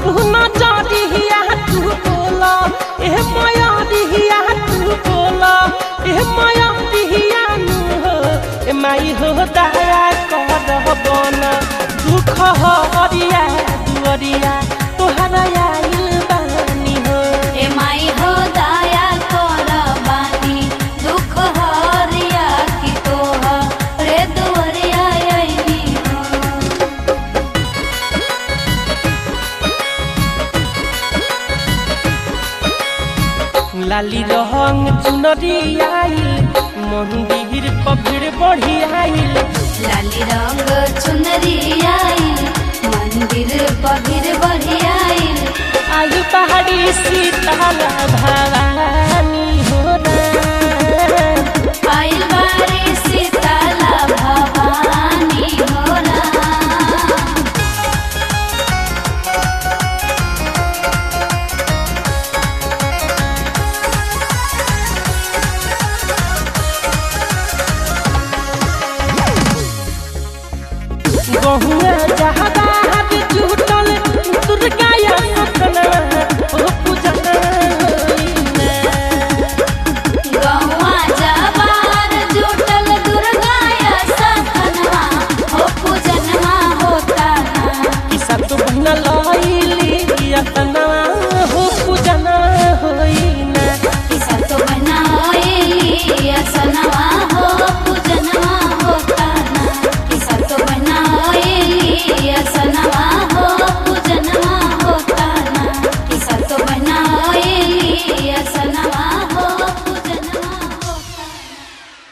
तू न जरिया तू बोला ए माया दिहिया तू बोला ए माया दिहिया नु हो ए माई हो दया कर बना दुख हरिया दुअरिया तोहरा आइल बानी हो ए माई हो दया कर बानी दुख हरिया की तोह रे दुवरिया आईनी हो लाली रंग चुनरी आइल मंदिर पभिड़ बढ़ी आइल लाली रंग चुनरी आई मंदिर पगिर बढ़ी आई आयु पहाड़ी सीताल